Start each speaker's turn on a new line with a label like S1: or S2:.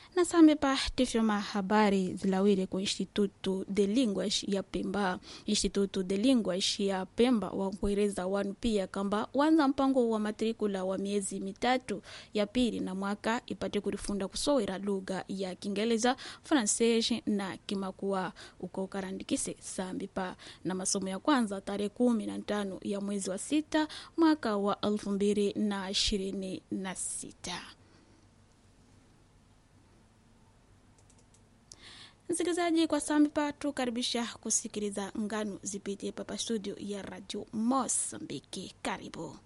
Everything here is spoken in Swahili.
S1: na sambe pa tifyoma habari zilawire ku instituto de linguas ya pemba instituto de linguas ya pemba wankueleza wanu pia kamba wanza mpango wa matrikula wa miezi mitatu ya pili na mwaka ipate kulifunda kusowera lugha ya kingeleza francais na kimakua uko karandikise sambi pa na masomo ya kwanza tarehe kumi na tano ya mwezi wa sita mwaka wa elfu mbili na ishirini na sita msikilizaji kwa sambi pa tukaribisha kusikiliza ngano zipitie papa studio ya radio mosambiki karibu